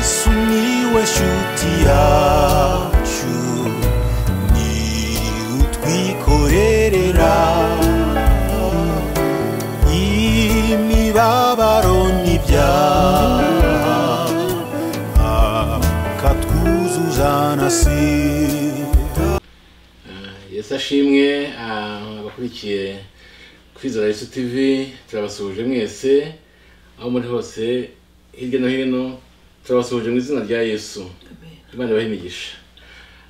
Miłeś utiaciu Ni utwikorerera Imibabaro n'ibyaha Akatwuzuzanasira yesu ashimwe ah, abakurikiye kwizera yesu tv turabasuhuje mwese aho muri hose hirya no hino turabasuhuje mu izina rya yesu imana ibahe imigisha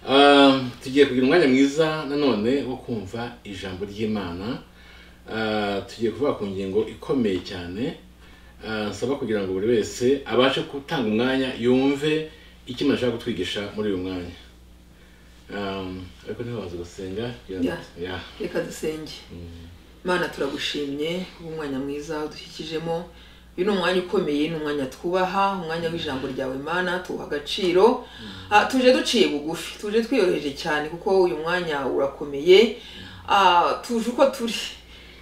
Ah, tugiye kugira umwanya mwiza nanone wo kumva ijambo ry'imana Ah, tugiye kuvuga ku ngingo ikomeye cyane Ah, nsaba kugira ngo buri wese abashe gutanga umwanya yumve icyo imana ishaka kutwigisha muri uyu mwanya Um, ariko ntibaze gusenga kugira ngo- Yeah. reka dusenge mana turagushimye umwanya mwiza udushyikijemo uyu ni umwanya ukomeye ni umwanya twubaha umwanya w'ijambo ryawe mana tuwuha agaciro Ah, tuje duciye bugufi tuje twiyoroheje cyane kuko uyu mwanya urakomeye Ah, tuje uko turi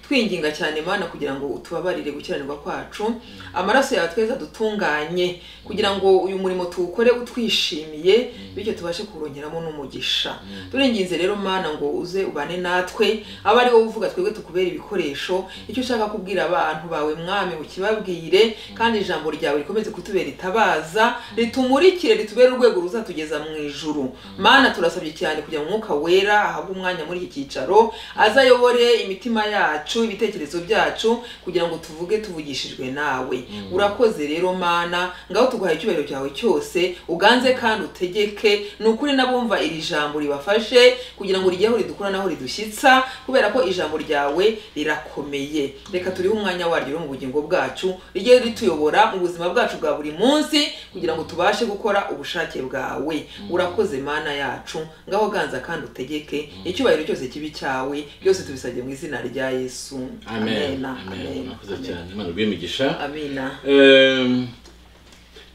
twinginga cyane mana kugira ngo utubabarire gukiranirwa kwacu amaraso yawe tweza dutunganye kugira ngo uyu murimo tuwukore utwishimiye bityo tubashe kuwurongeramo n'umugisha turinginze rero mana ngo uze ubane natwe abe ari wowe uvuga twebwe tukubera ibikoresho icyo ushaka kubwira abantu bawe mwami ukibabwire kandi ijambo ryawe rikomeze kutubera itabaza ritumurikire ritubere urwego ruzatugeza mu ijuru mana turasabye cyane kugira ngo umwuka wera ahabwe umwanya muri iki cyicaro aze ayobore imitima yacu ibitekerezo byacu kugira ngo tuvuge tuvugishijwe nawe urakoze rero mana ngaho tuguhaye icyubahiro cyawe cyose uganze kandi utegeke ni ukuri n'abumva iri jambo ribafashe kugira ngo rijye aho ridukura n'aho ridushyitsa kubera ko ijambo ryawe rirakomeye reka turihe umwanya waryo rero mu bugingo bwacu rijye rituyobora mu buzima bwacu bwa buri munsi kugira ngo tubashe gukora ubushake bwawe urakoze mana yacu ngaho ganza kandi utegeke icyubahiro cyose kibi cyawe byose tubisabye mu izina rya yesu amen amena amen amena murakoze cyane imana iguhe imigisha amena Ehm,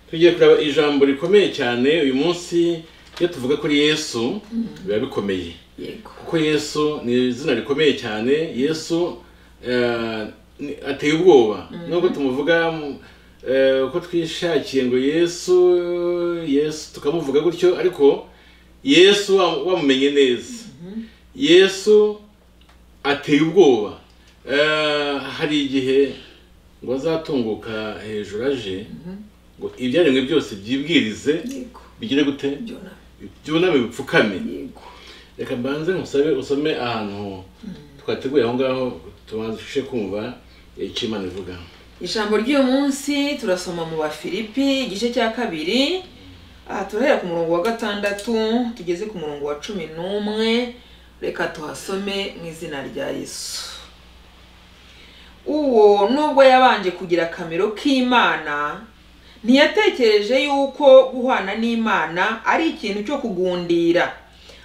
tugiye kureba ijambo rikomeye cyane uyu munsi iyo tuvuga kuri yesu biba bikomeye yego kuko yesu ni izina rikomeye cyane yesu eh, ni- ateye ubwoba nubwo tumuvuga mu- eh, uko twishakiye ngo yesu yesu tukamuvuga gutyo ariko yesu wa- wamumenye neza yesu ateye ubwoba Eh, hari igihe ngo azatunguka hejuru aje ngo ibyaremwe byose byibwirize yego bigire gute byona byuname bipfukame yego reka mbanze nkusabe usome ahantu twateguye aho ngaho tubashe kumva icyo imana ivuga ijambo ry'uyu munsi turasoma mu bafilipi igice cya kabiri aha turahera ku murongo wa gatandatu tugeze ku murongo wa cumi n'umwe reka tuhasome mu izina rya yesu uwo nubwo yabanje kugira akamero k'imana ntiyatekereje yuko guhwana n'imana ari ikintu cyo kugundira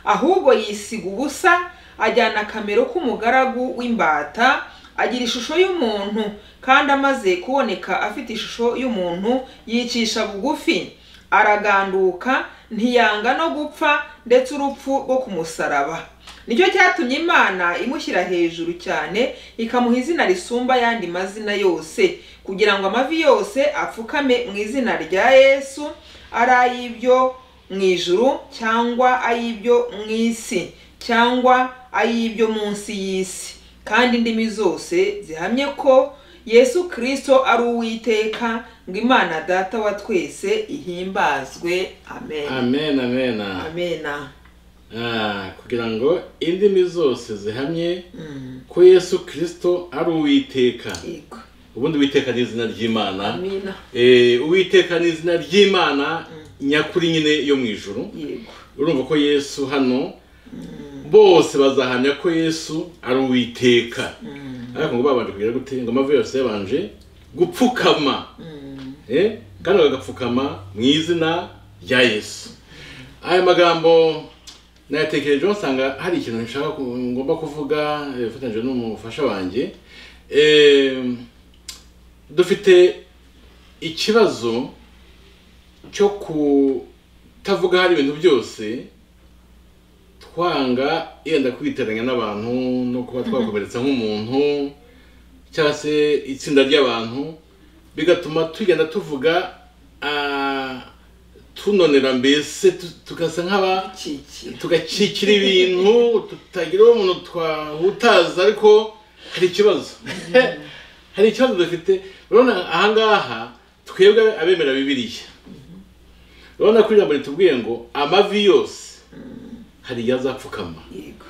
ahubwo yisiga ubusa ajyana akamero k'umugaragu w'imbata agira ishusho y'umuntu kandi amaze kuboneka afite ishusho y'umuntu yicisha bugufi araganduka ntiyanga no gupfa ndetse urupfu rwo ku musaraba nicyo cyatumye imana imushyira hejuru cyane ikamuha izina risumba ayandi mazina yose kugira ngo amavi yose apfukame mu izina rya yesu ari ay'ibyo mu ijuru cyangwa ay'ibyo mu isi cyangwa ay'ibyo munsi y'isi kandi indimi zose zihamye ko yesu kirisito ari uwiteka ngo imana data wa twese ihimbazwe amen amen amen amena Ah, kugira ngo indimi zose zihamye Mm, ko yesu kirisito ari uwiteka yego ubundi uwiteka ni izina ry'imana amena Eh, uwiteka ni izina ry'imana nyakuri nyine yo mu ijuru yego urumva ko yesu hano bose bazahamya ko yesu ari uwiteka ariko ngo babanje kugira gute ngo amavi yose yabanje gupfukama Eh, kandi bagapfukama mu izina rya yesu aya magambo nayatekerejeho nsanga hari ikintu nshaka ku- ngomba kuvuga eh, bifatanyije n'umufasha wanjye Eh, dufite ikibazo cyo kutavuga hari ibintu byose twanga yenda kwitiranya n'abantu no kuba twakomeretsa nk'umuntu cyangwa se itsinda ry'abantu bigatuma tugenda tuvuga ah, tunonera mbese tu- tugasa nk'aba kikira tugakikira ibintu tutagira uwo muntu twahutaza ariko hari ikibazo hari ikibazo dufite urabona ahangaha twebwe abemera bibiliya urabona ko ijambo ritubwiye ngo amavi yose hari igihe azapfukama yego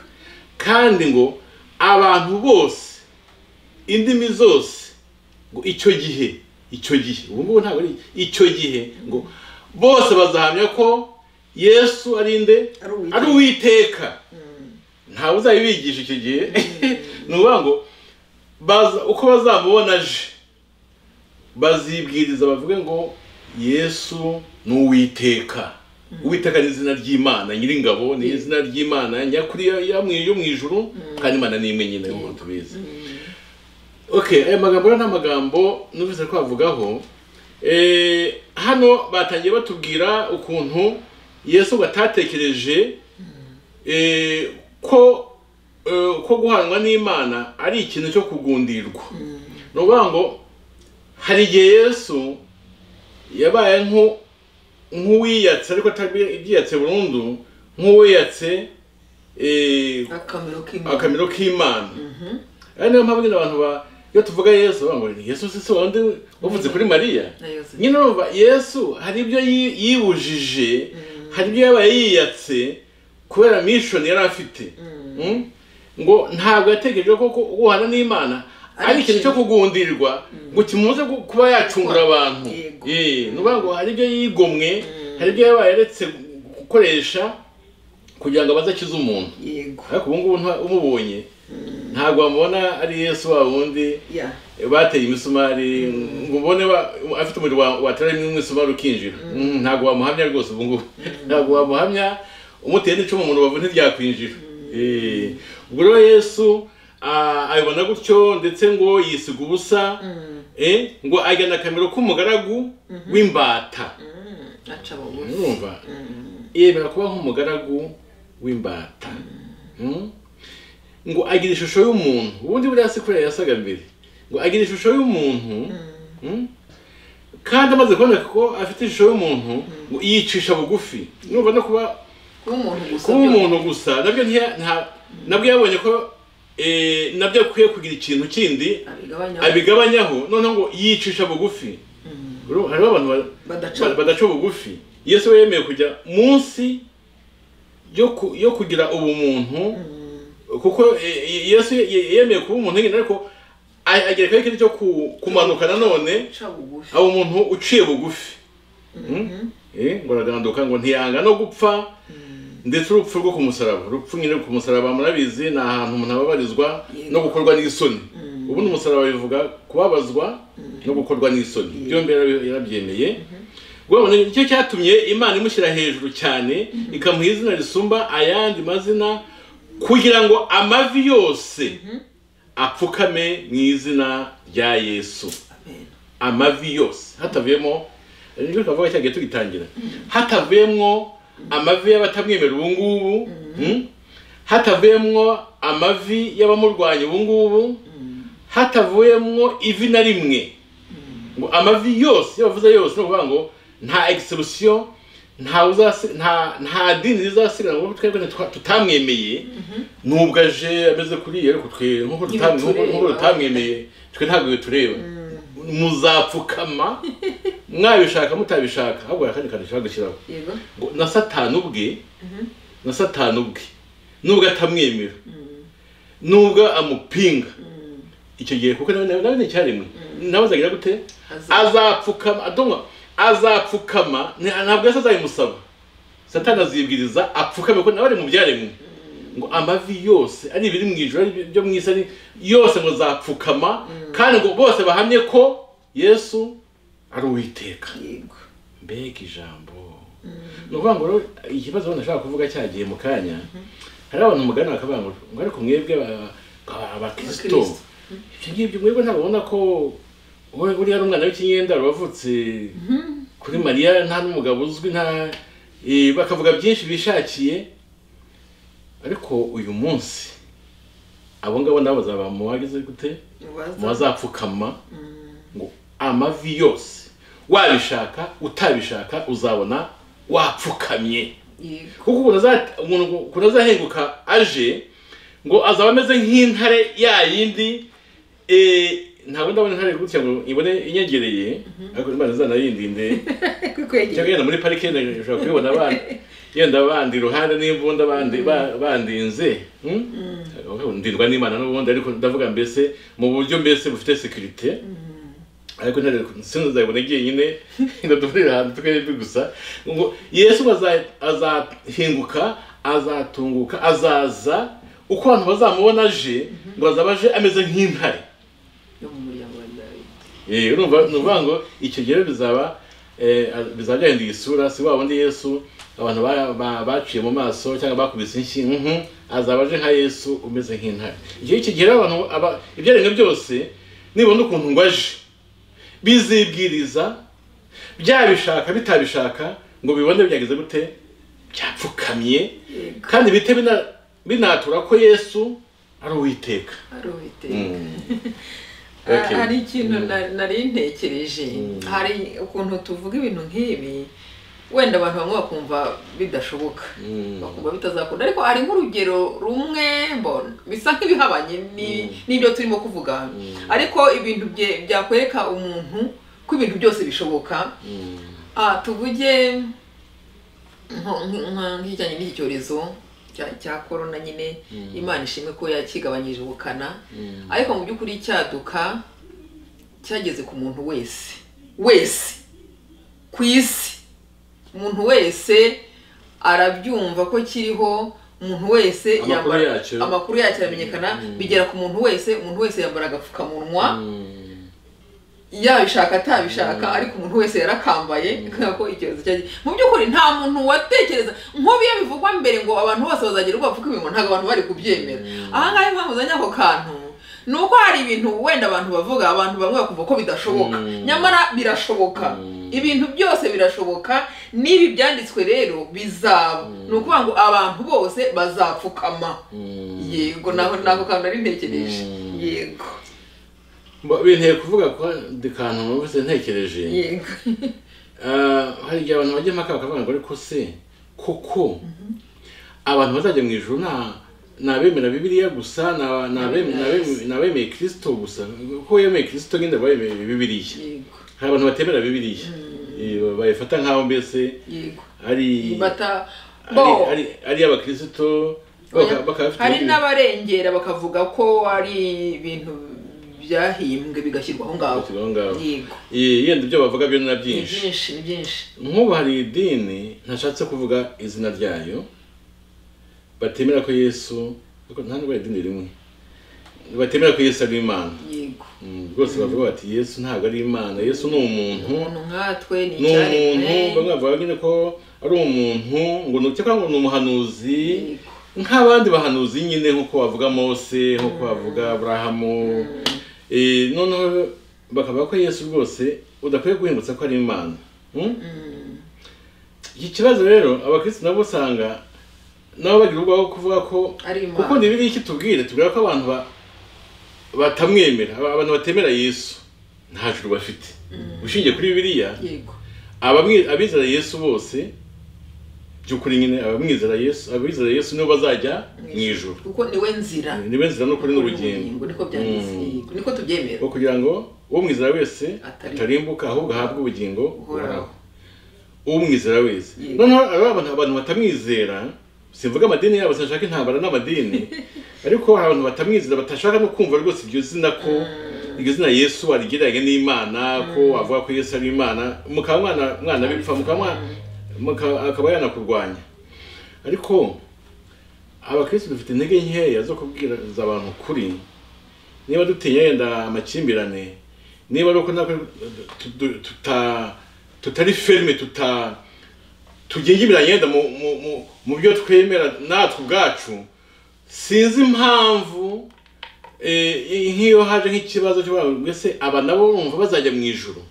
kandi ngo abantu bose indimi zose ngo icyo gihe icyo gihe ubu ngubu ntabwo ari icyo gihe ngo bose bazahamya ko yesu ari nde Ari Uwiteka. ari uwiteka ntawe uzabibigisha icyo gihe ni ukuvuga ngo baza- uko bazamubona aje bazibwiriza bavuge ngo yesu ni uwiteka uwiteka ni izina ry'imana nyir'ingabo ni izina ry'imana nyakuri ya- ya mwi- yo mu ijuru kandi imana ni imwe nyine nk'uko tubizi okay aya magambo rero ni amagambo numvise ko bavugaho Eh, hano batangiye batubwira ukuntu yesu batatekereje eh, ko eh, ko guhanwa n'imana ari ikintu cyo kugundirwa ni ukuvuga ngo hari igihe yesu yabaye nku- nk'uwiyatse ariko atabiyatse burundu nk'uwiyatse eh, akamaro k'imana akamero k'imana ari niyo mpamvu nyine abantu ba iyo tuvuga yesu bavuga ngo yesu si se wundi wavutse kuri mariya na yosefu nyine urumva yesu hari ibyo yi- yibujije hari ibyo yabaye yiyatse kubera mishoni yari afite Mm? ngo ntabwo yatekereje ko ko guhana n'imana Ari ari ikintu cyo ikintu. kugundirwa ngo kimuze gu- kuba yacungura abantu Yego. Eh, ni ukuvuga ngo hari ibyo yigomwe hari ibyo yabaye yaretse gukoresha kugira ngo abaze akize umuntu yego ariko ubu ngubu nta- umubonye ntabwo wamubona ari yesu wa wundi ya bateye imisumari ngo ubone wa- afite umuriro wa- wateramo imisumari ukinjira Mm, ntabwo wamuhamya rwose ubu ngubu ntabwo wamuhamya umuteye n'icumu mu rubavu ntiryakwinjira Eh, ubwo rero yesu ah, abibona gutyo ndetse ngo yisiga ubusa eh, ngo ajyana akamero k'umugaragu w'imbata aca bugufi urumva yemera kuba nk'umugaragu w'imbata Mm? ngo agira ishusho y'umuntu ubundi buriya si kuriya yasaga mbere ngo agira ishusho y'umuntu Mm? kandi amaze kuboneka ko afite ishusho y'umuntu ngo yicisha bugufi numva no kuba kuba umuntu gusa kuba byo- umuntu gusa nabyo ntiya- nta- nabwo yabonye ko eh, nabyo akwiye kugira ikintu kindi abigabanya abigabanyaho noneho ngo yicisha bugufi Uru- hariho abantu ba- badaca Ba- badaca bugufi yesu we yemeye kujya munsi yo ku- yo kugira ubumuntu kuko e, e, yesu ye- ye- yemeye kuba umuntu nyine ariko a- agerekaho ikintu cyo ku- kumanuka nanone aca bugufi aba umuntu uciye bugufi Eh, ngo araganduka ngo ntiyanga no gupfa ndetse urupfu rwo ku musaraba urupfu nyine ku musaraba murabizi ni ahantu umuntu ababarizwa Yego. no gukorwa n'isoni ubundi umusaraba bivuga kubabazwa no gukorwa n'isoni byombi yarabi- yarabyemeye urabona nicyo cyatumye imana imushyira hejuru cyane ikamuha izina risumba ayandi mazina kugira ngo amavi yose apfukame mu izina rya yesu amen amavi yose hatavuyemo nibyo twavuga cyagiye tugitangira hatavuyemo amavi y'abatamwemera ubu ngubu mm, hatavuyemo amavi y'abamurwanya ubu ngubu hatavuyemo ivi na rimwe ngo amavi yose iyo bavuze yose ni ukuvuga ngo nta exception nta uzasi- nta nta dini rizasigara ngo twebwe ntitwa- tutamwemeye nubwo aje ameze kuriya ariko twe nk'uko tutam- Ntibitureba. nk'uko- nk'uko tutamwemeye twe ntabwo bitureba muzapfukama mwabishaka mutabishaka ahubwo hari akandi kantu ushobora gushyiraho yego ngo na satani ubwe na satani ubwe nubwo atamwemera nubwo amupinga icyo gihe kuko nawe nawe nawe ni icyaremwe nawe azagira gute Azapfukama. azapfukama adonwa azapfukama nta- ntabwo yasa azabimusaba satani azibwiriza apfukame ko nawe ari mu byaremwe ngo amavi yose ari ibiri mu ijoro ari ibyo mu isi ari yose ngo zapfukama kandi ngo bose bahamye ko yesu ari uwiteka yego mbega ijambo ni ukuvuga ngo rero ikibazo ubona ashaka kuvuga cyagiye mu kanya hari abantu mugana bakavuga ngo ngo ariko mwebwe ba- ba- abakristo Abakristo. ibyo ngibyo mwebwe ntabwo ubona ko we- uriya ari umwana w'ikinyenda wavutse kuri mariya nta n'umugabo uzwi nta eh, bakavuga byinshi bishakiye ariko uyu munsi abo ngabo nabo bazaba mu bagize gute Mubaza- muzapfukama ngo amavi yose wabishaka utabishaka uzabona wapfukamye yego kuko umuntu aza- umuntu ngo- ukuntu azahenguka aje ngo azaba ameze nk'intare ya yindi eh, ntabwo ndabona intare gutya ngo ibone inyegereye ariko imana izanayindinde kuko yegera cyangwa yenda muri parike yenda ushobora kubibona abana yenda abandi iruhande n'imbunda abandi ba- bandinze hmm? Aho ndindwa n'imana n'ubundi ariko ndavuga mbese mu buryo mbese bufite sekirite ariko ntare sinzi nzayibona igiye nyine ndadufurira ahantu tukarebe gusa ngo yesu ngo aza- azahinguka azatunguka azaza uko abantu bazamubona aje ngo azaba aje ameze nk'intare yo mu muryango wa dawidi Eh, urumva ni ukuvuga ngo icyo gihe bizaba eh, bizaba byahinduye isura si wa wundi yesu abantu ba- ba- baciye mu maso cyangwa bakubise inshyi mhm, azaba aje nka yesu umeze nk'intare icyo icyo gihe rero abantu aba- ibyaremwe byose nibona ukuntu ngo aje bizibwiriza byabishaka bitabishaka ngo bibone byageze gute byapfukamye yego kandi bite bina- binatura ko yesu ari uwiteka ari uwiteka Mm. Ah, Okay. hari ikintu na- nari ntekereje hari ukuntu tuvuga ibintu nk'ibi wenda abantu bamwe bakumva bidashoboka Mm. bakumva bitazakunda ariko hari nk'urugero rumwe mbona bisa nk'ibihabanye ni- n'ibyo turimo kuvuga ariko ibintu bye- byakwereka umuntu ko ibintu byose bishoboka Mm. Ah, tuvuge nko- nko- nka- nk'ikijyanye n'iki cyorezo cya- cya korona nyine imana ishimwe ko yakigabanyije ubukana ariko mu by'ukuri cyaduka cyageze ku muntu wese wese ku isi umuntu wese arabyumva ko kiriho umuntu wese Amakuru yambara- yacyo. amakuru yacyo aramenyekana bigera ku muntu wese umuntu wese yambara agapfukamunwa Mm. yabishaka atabishaka ariko umuntu wese yarakambaye kubera ko icyorezo cyagiye mu by'ukuri nta muntu watekereza nk'ubu iyo bivugwa mbere ngo abantu bose bazagera ubwo bavuga ibintu ntabwo abantu bari kubyemera ahangaha impamvu uzanye ako kantu ni uko hari ibintu wenda abantu bavuga abantu bamwe bakumva ko bidashoboka Mm. nyamara birashoboka ibintu byose birashoboka n'ibi byanditswe rero bizaba ni ukuvuga ngo abantu bose bazapfukama yego naho nako kantu nari ntekereje Mm. yego Ba- binteye kuvuga ko ndi kantu numvise ntekereje yego Ah, hari igihe abantu bajya impaka bakavuga ngo ariko se koko abantu bazajya mu ijoro nta ni abemera bibiriya gusa ni aba- ni abem- ni abem- ni abemeye kirisito gusa ko yemeye kirisito nyine baba bemeye bibiriya yego hari abantu batemera bibiriya Eh, ba- bayifata nk'aho mbese yego ari bata ari- bo ari- ari iy'abakirisito baka- bakaba bafite hari ibindi- n'abarengera bakavuga ko ari ibintu byahimbwe bigashyirwa aho ngaho Bigashyirwa aho ngaho. yego Eh, yenda ibyo bavuga byo ni na ni byinshi byinshi ni byinshi nk'ubu hari idini ntashatse kuvuga izina ryayo batemera ko yesu ariko nta nubwo ari idini rimwe batemera ko yesu ari imana yego Mm, rwose bavuga bati yesu ntabwo ari imana yesu ni umuntu umuntu nkatwe ni ni umuntu bamwe icyaremwe bavuga nyine ko ari umuntu ngo ni cyangwa ngo ni umuhanuzi Yego. nk'abandi bahanuzi nyine nk'uko bavuga mose nk'uko bavuga aburahamu Eh, noneho bakavuga ko yesu rwose udakwiye guhingutsa ko ari imana Mm? iki kibazo rero abakristo nabo usanga nabo bagira ubwoba bwo kuvuga ko Ari Imana. kuko ni biriya iki tubwire tubwira ko abantu ba- batamwemera aba- abantu batemera yesu nta juru bafite ushingiye kuri bibiliya yego abamwi- abizera yesu bose by'ukuri nyine abamwizera yesu abizera yesu nibo bazajya mu ijuru kuko niwe nzira nibe nzira n'ukuri Ni n'ubugingo niko byanditse Mm. yego niko tubyemera ngo kugira ngo uwo mwizera wese Atari- atarimbuka ahubwo ahabwe ubugingo Uhoraho. buhoraho uwo mwizera wese Yego. noneho hari abantu abantu batamwizera simvuga amadini yabo sinashaka intambara n'amadini ariko hari abantu batamwizera batashaka no kumva rwose iryo zina ko iryo zina yesu warigereranya n'imana ko avuga ko yesu ari imana mukaba mwana mwana bipfa mukaba mwa- muka- akaba yanakurwanya ariko abakristo dufite intege nkeya zo kubwiriza abantu ukuri niba dutinya yenda amakimbirane niba ari uko natwe tu- tu- tuta tutari ferme tuta tugingibiranye yenda mu, mu, mu, mu byo twemera natwe ubwacu sinzi impamvu eh, nk'iyo haje nk'ikibazo cy'abantu mbese aba nabo bumva bazajya mu ijuru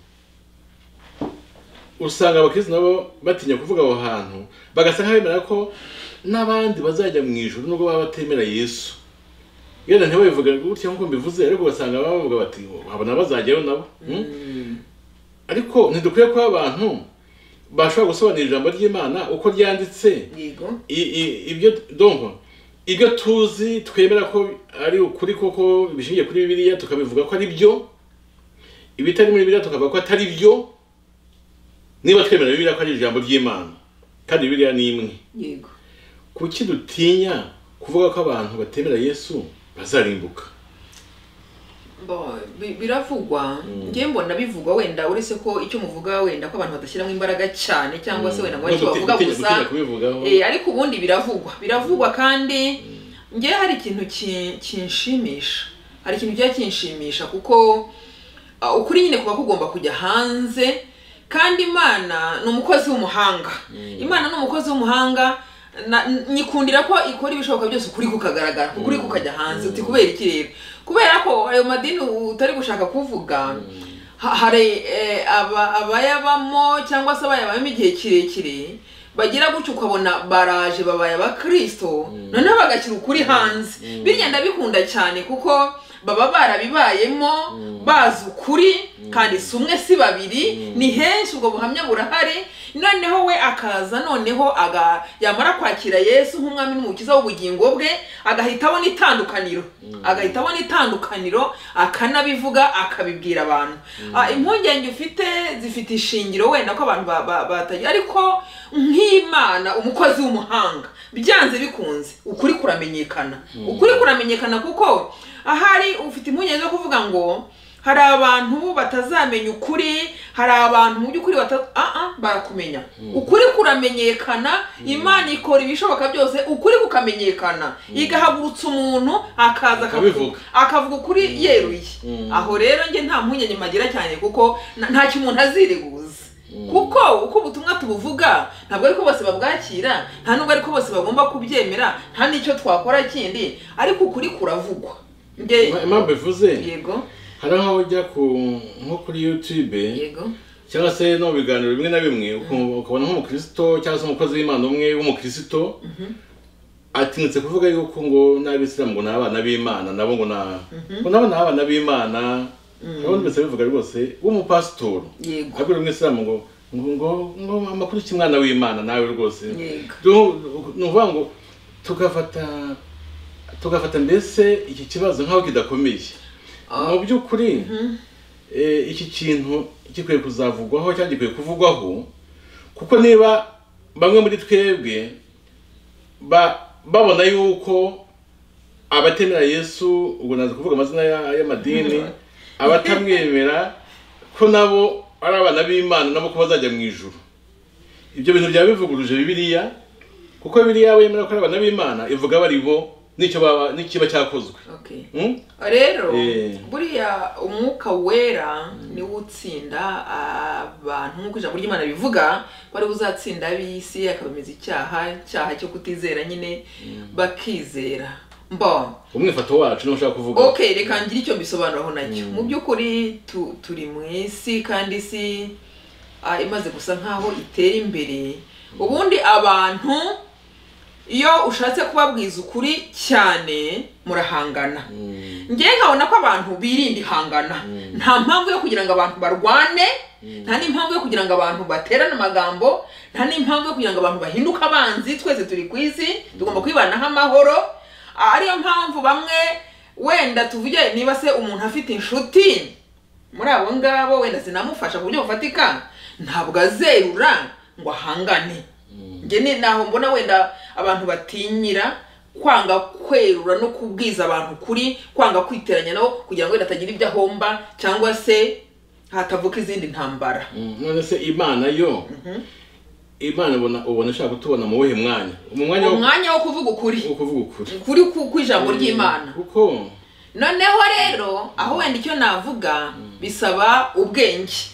usanga abakristo nabo batinya kuvuga aho hantu bagasa nk'abemera ko n'abandi bazajya mu ijuru nubwo baba batemera yesu yenda ntibabivuge gutya nk'uko mbivuze ariko ugasanga baba bavuga bati abo nabo bazajyayo nabo Hmm? ariko ntidukwiye kuba abantu bashobora gusobanura ijambo ry'imana uko ryanditse yego I- i- ibyo donko ibyo tuzi twemera ko ari ukuri koko bishingiye kuri bibiliya tukabivuga ko ari byo ibitari muri bibiliya tukavuga ko atari byo niba twemera bibiliya ko ari ijambo ry'imana kandi bibiliya ni imwe yego kuki dutinya kuvuga ko abantu batemera yesu bazarimbuka Bo, bi- biravugwa njye mbona bivugwa wenda uretse ko icyo muvuga wenda ko abantu badashyiramo imbaraga cyane cyangwa se wenda ngo aricyo No, duti- bavuga dutinya- dutinya gusa kubivugaho Eh, ariko ubundi biravugwa biravugwa kandi njye hari ikintu ki- kinshimisha hari ikintu kiba kinshimisha kuko ah, ukuri nyine kuba kugomba kujya hanze kandi imana ni umukozi w'umuhanga imana ni umukozi w'umuhanga na- n- nyikundira ko ikora ibishoboka byose ukuri kukagaragara ukuri kukajya hanze uti kubera iki rero kubera ko ayo madini utari gushaka kuvuga ha- hari eh, aba- abayabamo cyangwa se abayabamo igihe kirekire bagira gutyo ukabona baraje babaye abakirisito noneho bagashyira ukuri hanze birya ndabikunda cyane kuko baba barabibayemo bazi ukuri kandi si umwe si babiri ni henshi ubwo buhamya burahari noneho we akaza noneho aga yamara kwakira yesu nk'umwami n'umukiza w'ubugingo bwe agahita abona itandukaniro agahita abona itandukaniro akanabivuga akabibwira abantu Ah, impungenge ufite zifite ishingiro wenda ko abantu ba- ba- batagira ariko nk'imana umukozi w'umuhanga byanze bikunze ukuri kuramenyekana ukuri kuramenyekana kuko ahari ufite impungenge zo kuvuga ngo hari abantu batazamenya ukuri hari abantu mu by'ukuri bata ah, ah, barakumenya ukuri kuramenyekana imana ikora ibishoboka byose ukuri kukamenyekana igahagurutsa umuntu akaza Akabivuga. akavuga ukuri yeruye aho rero njye nta mpungenge mpagira cyane kuko na- nta kimuntu aziriguza kuko uko ubutumwa tubuvuga ntabwo ariko bose babwakira nta nubwo ariko bose bagomba kubyemera nta n'icyo twakora kindi ariko ukuri kuravugwa njye Ima- impamvu bivuze yego hari aho ujya ku nko kuri yutube yego cyangwa se no mu biganiro bimwe na bimwe ukumva- ukabona nk'umukirisito cyangwa se umukozi w'imana umwe w'umukirisito atinyutse kuvuga yuko ngo n'abisilamu ngo ni abana b'imana nabo ngo na ngo nabo ni abana b'imana urabona mbese bivuga rwose w'umupasitori Yego. abwira umwisilamu ngo ngo ngo ngo amakuru cy'umwana w'imana nawe rwose Yego. Du- ni ukuvuga ngo tugafata tugafata mbese iki kibazo nk'aho kidakomeye mu by'ukuri eh, iki kintu gikwiye kuzavugwaho cyangwa gikwiye kuvugwaho kuko niba bamwe muri twebwe ba- babona yuko abatemera yesu ubwo nazi kuvuga amazina ya- y'amadini abatamwemera ko nabo ari abana b'imana nabo ko bazajya mu ijuru ibyo bintu byaba bivuguruje bibiliya kuko bibiliya yemera ko ari abana b'imana ivuga bari bo n'icyo baba n'ikiba cyakozwe okay Hmm? rero Eh. buriya umwuka wera niwo utsinda abantu nk'uko ijambo ry'imana bivuga ko ari uzatsinda ab'isi akabemeza icyaha icyaha cyo kutizera nyine bakizera mbona umwifato wacu niwo ushaka kuvuga okay reka ngire icyo mbisobanuraho nacyo mu by'ukuri tu- turi mu isi kandi isi ah, imaze gusa nk'aho itera imbere ubundi abantu iyo ushatse kubabwiza ukuri cyane murahangana njyewe nkabona ko abantu birinda ihangana nta mpamvu yo kugira ngo abantu barwane nta n'impamvu yo kugira ngo abantu baterane amagambo nta n'impamvu yo kugira ngo abantu bahinduke abanzi twese turi ku isi tugomba kwibanaho amahoro ariyo mpamvu bamwe wenda tuvuge niba se umuntu afite inshuti muri abo ngabo wenda sinamufasha ku buryo bufatika ntabwo azerura ngo ahangane njye ni naho mbona wenda abantu batinyira kwanga kwerura no kubwiza abantu kuri kwanga kwiteranya nabo kugira ngo wenda atagira ibyo ahomba cyangwa se hatavuka izindi ntambara Mm, none se imana yo imana ubona ubona ishaka kutubona mu wuhe mwanya mu mwanya wo umwanya wo kuvuga ukuri wo kuvuga ukuri ukuri ku- kw'ijambo ry'imana kuko noneho rero aho wenda icyo navuga bisaba ubwenge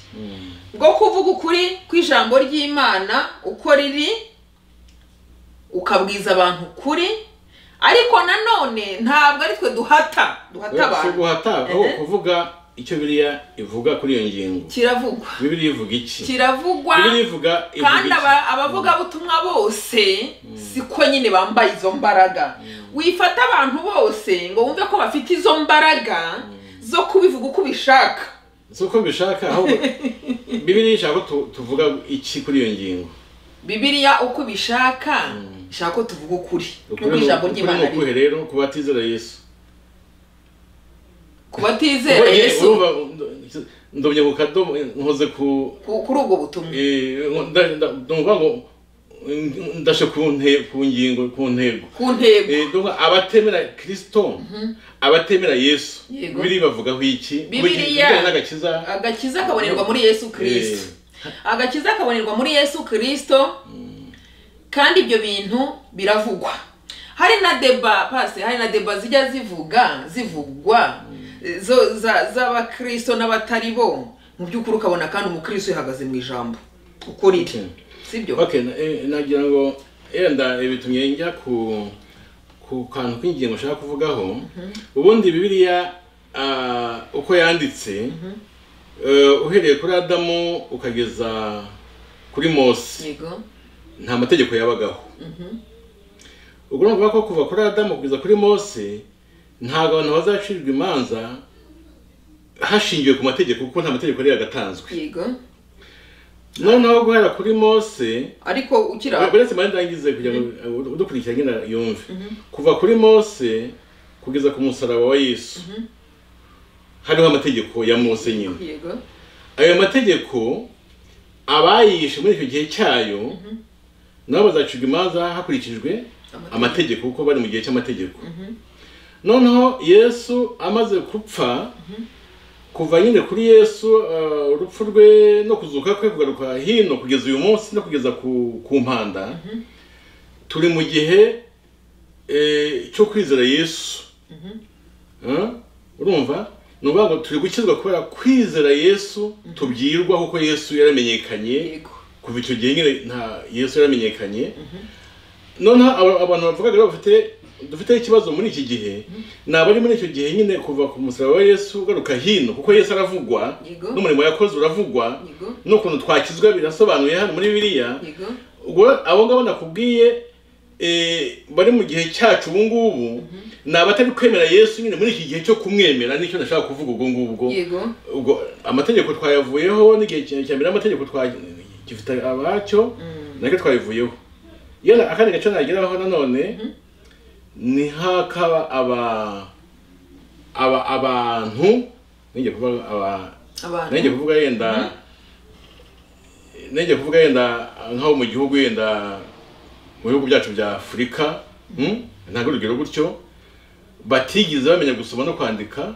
bwo kuvuga ukuri kw'ijambo ry'imana uko riri ukabwiza abantu ukuri ariko nanone ntabwo ari twe duhata duhata si abantu guhata aho Ehe. kuvuga icyo biriya ivuga kuri iyo ngingo kiravugwa bibiri ivuga iki kiravugwa bibiri ivuga kandi ivuga aba- abavugabutumwa bose siko nyine bambaye izo mbaraga wifata abantu bose ngo wumve ko bafite izo mbaraga zo kubivuga uko ubishaka iki si uko mbishaka ahubwo bibiri ishaka ko tu- tuvuga iki kuri iyo ngingo bibiliya uko ubishaka ishaka ko tuvuga ukuri nk'uko ni- ijambo ukuri ry'imana ni ukuhe riri rero ku batizera yesu ku batizera Ubu, eh, yesu urumva, ndo- ndomye ku kadomo eh, nkoze ku ku- kuri ubwo butumwa eh, nda- nda- ndumva ngo eh, ndashe ku nte- ku ngingo ku ntego ku ntego Eh, ndumva abatemera kirisito abatemera yesu Yego. bibiri bavugaho iki Bibiliya. bijyanye n'agakiza agakiza kabonerwa muri yesu kirisito agakiza kabonerwa muri yesu kirisito kandi ibyo bintu biravugwa hari na deba pasi hari na deba zijya zivuga zivugwa zo za- z'abakirisito n'abatari bo mu by'ukuri ukabona kandi umukristo yahagaze mu ijambo ukuri Okay. sibyo okay na- eh, nagira ngo yenda eh, bitumye njya ku ku kantu k'ingingo ushaka kuvugaho ubundi bibiliya ah, uko yanditse eh, uhereye kuri adamu ukageza kuri mose yego nta mategeko yabagaho ubwo urumva ko kuva kuri adamu kugeza kuri mose ntabwo abantu bazacirwa imanza hashingiwe ku mategeko kuko nta mategeko yari yagatanzwe yego noneho guhera kuri mose ariko ukira uretse mari ndangize kugira ngo uh, udukurikira nyine yumve kuva kuri mose kugeza ku musaraba wa yesu hariho amategeko ya mose nyine yego ayo mategeko abayishe muri icyo gihe cyayo nabo bazacirwa imanza hakurikijwe Amategeko. amategeko kuko bari mu gihe cy'amategeko noneho yesu amaze gupfa kuva nyine kuri yesu uh, urupfu rwe no kuzuka kwe kugaruka hino kugeza uyu munsi no kugeza ku, ku mpanda turi mu gihe eh, cyo kwizera yesu Eh? urumva ni ukuvuga ngo turi gukizwa kubera kwizera yesu tubwirwa kuko yesu yaramenyekanye yego kuva icyo gihe nyine nta yesu yaramenyekanye noneho aba- abantu bavugaga rero bafite dufite ikibazo muri iki gihe ni abari muri icyo gihe nyine kuva ku musaraba wa yesu ugaruka hino kuko yesu aravugwa Yego. n'umurimo yakoze uravugwa yego n'ukuntu twakizwa birasobanuye hano muri bibiliya yego ubwo abo ngabo nakubwiye eh, bari mu gihe cyacu ubu ngubu ni abatari kwemera yesu nyine muri iki gihe cyo kumwemera nicyo ndashaka kuvuga ubwo ngubwo yego ubwo amategeko twayavuyeho n'igihe cya cya mbere amategeko twagifite abacyo nacyo twayivuyeho yala akandi gace nageraho nanone ni hakaba aba aba abantu nige kuvuga aba nenge abantu kuvuga yenda nenge kuvuga yenda nkaho mu gihugu yenda mu bihugu byacu bya afurika mm, ntabwo urugero gutyo batigeze bamenya gusoma no kwandika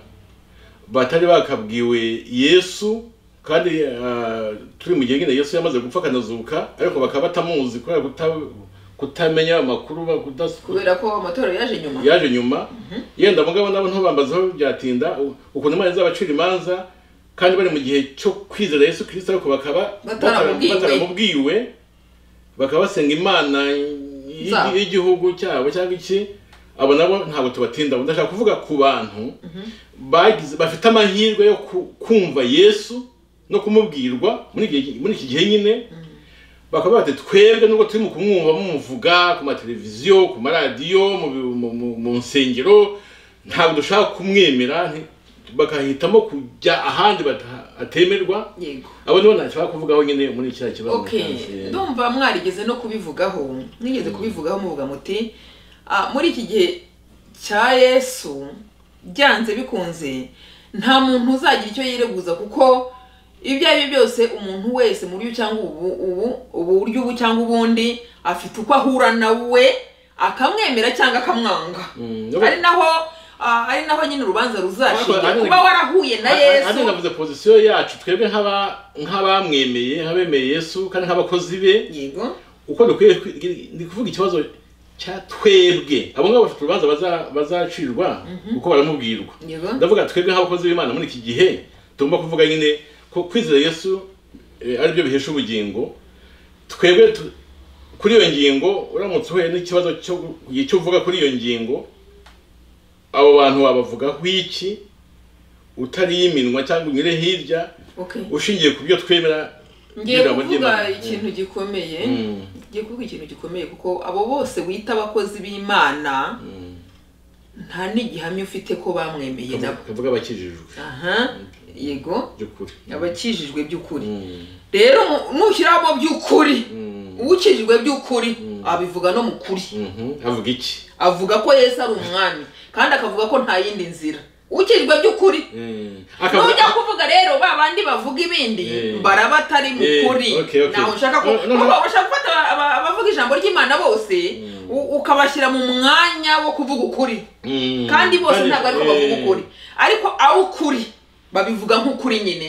batari bakabwiwe yesu kandi ah, turi mu gihe nyine yesu yamaze gupfa akanazuka ariko bakaba batamuzi kubera kuta- kutamenya amakuru ba- kudas- kubera ko amatorero yaje nyuma yaje nyuma yenda mugabo nabo ntubambazaho byatinda u- ukuntu imana izabacira imanza kandi bari mu gihe cyo kwizera yesu kirisito ariko bakaba Bataramubwiwe. bataramubwiwe bakaba basenga imana y'i- Zabo. y'igihugu cyabo cyangwa iki abo nabo ntabwo tubatinda Ubu ndashaka kuvuga ku bantu bagize bafite amahirwe yo ku- kumva yesu no kumubwirwa muri iki- muri iki gihe nyine bakaba bati twebwe nubwo turi mu kumwumva mumuvuga ku mateleviziyo ku maradiyo mu, bi- mu, mu, mu nsengero ntabwo dushaka kumwemera nti- bakahitamo kujya ahandi batatemerwa yego abo nibo ntashaka kuvugaho nyine muri kiriya kibazo okay ndumva mwarigeze no kubivugaho mwigeze kubivugaho muvuga muti "Ah, muri iki gihe cya yesu byanze bikunze nta muntu uzagira icyo yireguza kuko ibyo ari byo byose umuntu wese mu buryo cyangwa ubu ubu ubu buryo ubu cyangwa ubundi afite uko ahura na we akamwemera cyangwa akamwanga Mm, ari naho ah, ari naho nyine urubanza Ariko- ruzashingira ariko- kuba warahuye na andi yesu navuze pozisiyo yacu twebwe nk'aba- nk'abamwemeye nk'abemeye yesu kandi nk'abakozi be yego uko dukwiye kwi- ni kuvuga ikibazo cya twebwe abo ngabo bafite urubanza baza- bazacirwa kuko baramubwirwa yego ndavuga twebwe nk'abakozi b'imana muri iki gihe tugomba kuvuga nyine ko kwizera yesu eh, aribyo bihesha ubugingo twebwe tu- kuri iyo ngingo uramutse uhuye n'ikibazo cyo icyo uvuga kuri iyo ngingo abo bantu wabavugaho iki utariye iminwa cyangwa unyure hirya okay ushingiye ku byo twemera ngiye ijambo kuvuga ry'Imana. ikintu gikomeye Mm, ngiye kuvuga ikintu gikomeye kuko abo bose wita abakozi b'imana mm. nta n'igihamya ufite ko bamwemeye nabo kavuga abakijijwe aha yego by'ukuri abakijijwe by'ukuri Mm, rero mu- nushyiramo by'ukuri mm, ukijijwe by'ukuri abivuga no mu kuri mhm. avuga iki avuga ko yesu ari umwami kandi akavuga ko nta yindi nzira ukijwe by'ukuri Mm. nujya kuvuga rero ba bandi bavuga ibindi Eh. baraba atari mu Eh, kuri okay, okay. ntaho ushaka ko No, no, no. kuko ushaka gufata aba- aba- abavuga ijambo ry'imana bose u- ukabashyira mu mwanya wo kuvuga ukuri Mm. kandi bose ntabwo ariko bavuga eh, ukuri ariko aho ukuri babivuga nk'ukuri nyine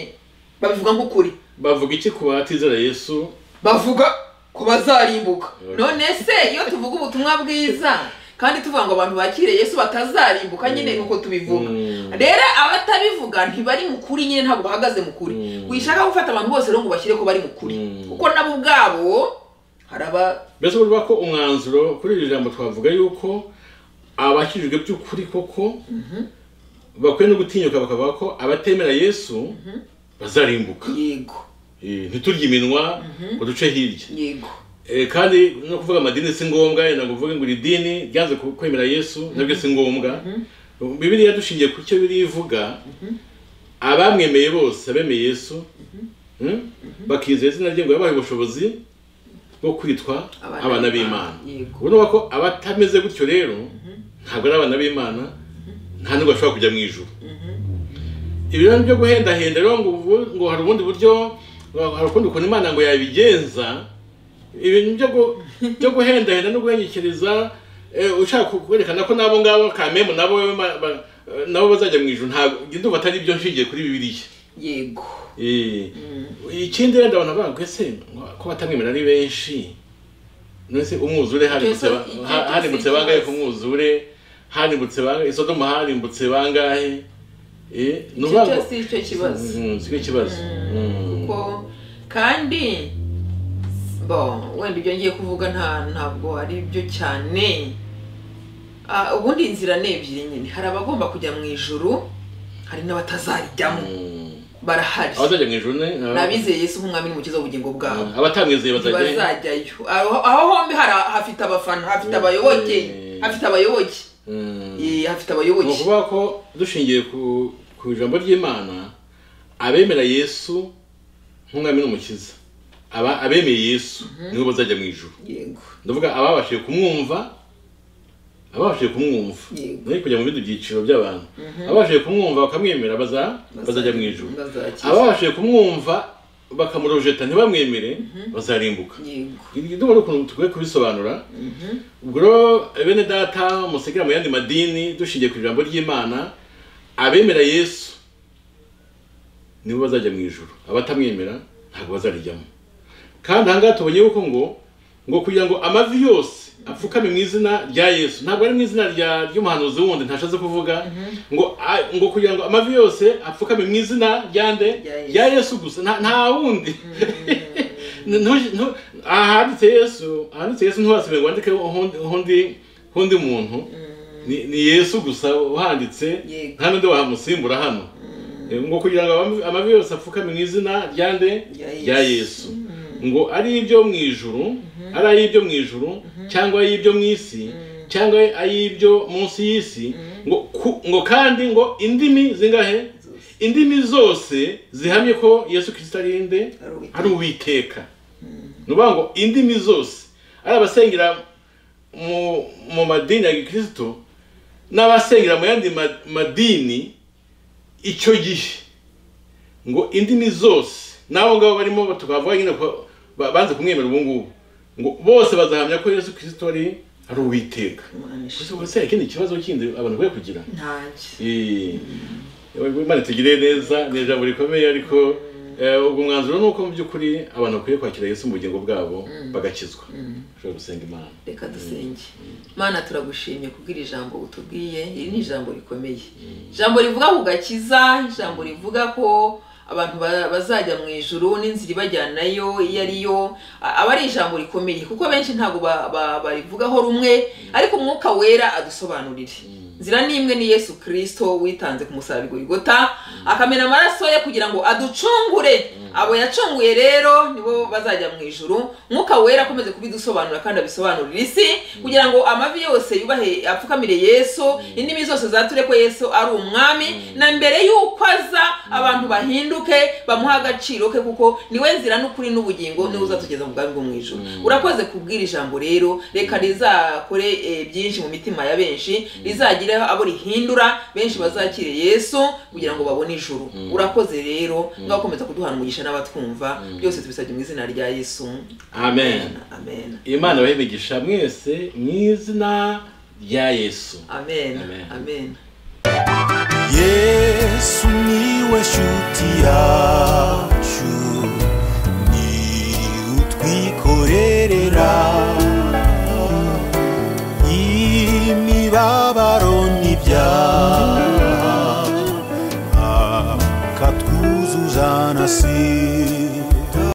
babivuga nk'ukuri bavuga iki ku batizera yesu bavuga ko bazarimbuka Okay. none se iyo tuvuga ubutumwa bwiza kandi tuvuga ngo abantu bakire yesu batazarimbuka nyine nuko tubivuga Mm. rero abatabivuga ntibari mu kuri nyine ntabwo bahagaze mu kuri Mm. wishaka gufata abantu bose rero ngo bashyire ko bari mu kuri Mm. kuko nabo ubwabo haraba mbese urumva ko umwanzuro kuri iri jambo twavuga yuko abakijijwe by'ukuri koko bakwiye no gutinyuka bakavuga ko abatemera yesu bazarimbuka yego Eh, ntiturye iminwa ngo duce hirya yego Eh, kandi no kuvuga amadini si ngombwa yenda ngo uvuge ngo iri dini ryanze ku- kwemera yesu nabyo si ngombwa bibiliya dushingiye ku cyo biriya ivuga abamwemeye bose abemeye yesu mm, bakizera izina rye ngo yabahaye ubushobozi bwo kwitwa Abana abana b'Imana, b'imana yego. ubona ko abatameze gutyo rero ntabwo ari abana b'imana nta nubwo bashobora kujya mu ijuru ibyo byo guhendahenda rero ngo ubu- ngo hari ubundi buryo hari ukundi ukuntu imana ngo yabigenza ibintu byo gu- byo guhendahenda no guhengekeriza eh, ushaka ku- kwerekana ko nabo ngabo kamemu nabo ba- ba- nabo bazajya mu ijoro ntabwo njye ndumva atari byo nshingiye kuri bibiliya yego Eh, ikindi rero ndabona bavuga ngo ese ngo- ko batamwemera ari benshi nese umwuzure harimutse ba- Igihe cyose- ha- igihe harimutse cyose bangahe ikibazo. ku mwuzure harimutse bangahe isodomu harimutse bangahe eh ni icyo ukuvuga ngo- cyose icyo kibazo Mm, siko ikibazo Mm. ko kandi bo wenda ibyo ngiye kuvuga nta ntabwo ari byo cyane Ah, ubundi inzira ni ebyiri nyine hari abagomba kujya mu ijuru hari n'abatazarijyamo Mm. barahari abazajya mu ijuru ni aba- n'abizeye yesu nk'umwami n'umukiza w'ubugingo bwabo Mm. abatamwizeye bazajya ntibazajyayo aho aho hombi hari- hafite abafana hafite abayoboke Eh. hafite abayoboke Mm. Eh, hafite ni abayoboke ukuvuga ko dushingiye ku ku ijambo ry'imana abemera yesu nk'umwami n'umukiza aba abemeye yesu nibo bazajya mu ijuru yego ndavuga ababashije kumwumva ababashije kumwumva Yego. nari kujya mu bindi byiciro by'abantu ababashije kumwumva bakamwemera baza bazajya mu ijuru bazakira ababashije kumwumva bakamurojeta ntibamwemere bazarimbuka yego ndumva n'ukuntu tukwiye kubisobanura ubwo rero bene data musekera mu yandi madini dushingiye ku ijambo ry'imana abemera yesu nibo bazajya mu ijoro abatamwemera ntabwo bazarijyamo kandi ahangaha tubonye yuko ngo ngo kugira ngo amavi yose apfukame mu izina rya yesu ntabwo ari mu izina rya ry'umuhanuzi wundi ntashatse kuvuga ngo a- ngo kugira ngo amavi yose apfukame mu izina rya nde Rya Yesu. rya yesu gusa nta- nta wundi Ntu- ntu- ahanditse yesu ahanditse yesu ntiwasibe ngo wandike undi undi- undi muntu ni ni yesu gusa uhanditse Yego. nta n'undi wamusimbura hano Eh, ngo kugira ngo amavi- amavi yose apfukame mu izina rya nde Rya Yesu. rya yesu ngo ari ibyo mu ijuru ari ay'ibyo mu ijuru cyangwa ay'ibyo mu isi cyangwa ay'ibyo munsi y'isi ngo ku- ngo kandi ngo indimi zingahe indimi zose zihamye ko yesu kirisita ari nde Ari Uwiteka. ari uwiteka ni ukuvuga ngo indimi zose ari abasengera mu mu madini ya gikristo n'abasengera mu yandi ma- madini icyo gihe ngo indimi zose n'abo ngabo barimo tukavuga nyine ko ba- banze kumwemera ubu ngubu ngo bose bazahamya ko yesu kirisito ari ari uwiteka Imana ishimwe. gusa hari ikindi kibazo kindi abantu bari kugira ntanjye Eh, Imana itugirire neza ni ijambo rikomeye ariko eh, ubwo umwanzuro ni uko mu by'ukuri abantu bakwiye kwakira Yesu mu bugingo bwabo bagakizwa ushobora gusenga imana reka dusenge mana turagushimye kubwira ijambo utubwiye iri ni ijambo rikomeye ijambo rivuga ku gakiza ijambo rivuga ko abantu ba- bazajya mu ijuru n'inzira ibajyanayo iyo ari yo a- aba ari ijambo rikomeye kuko benshi ntabwo ba- ba- barivugaho rumwe ariko umwuka wera adusobanurire nzira ni imwe ni yesu kirisito witanze ku musaraba i Golgotha akamena amaraso ye kugira ngo aducungure abo yacunguye rero nibo bazajya mu ijuru mwuka wera akomeze kubidusobanura kandi abisobanurira isi kugira ngo amavi yose yubahe apfukamire yesu indimi zose zature ko yesu ari umwami na mbere y'uko aza abantu bahinduke bamuha agaciro ke kuko niwe nzira n'ukuri n'ubugingo niwe uzatugeza mu bwami bwo mu ijuru urakoze kubwira ijambo rero reka rizakore eh, byinshi mu mitima ya benshi rizagire abo rihindura benshi bazakire yesu kugira ngo babone ijuru urakoze rero ngaho komeza kuduhana umugisha n'abatwumva byose tubisabye mu izina rya yesu amen amen imana abayimigisha mwese mu izina rya yesu amen Amen. amen yesu niwe shuti yacu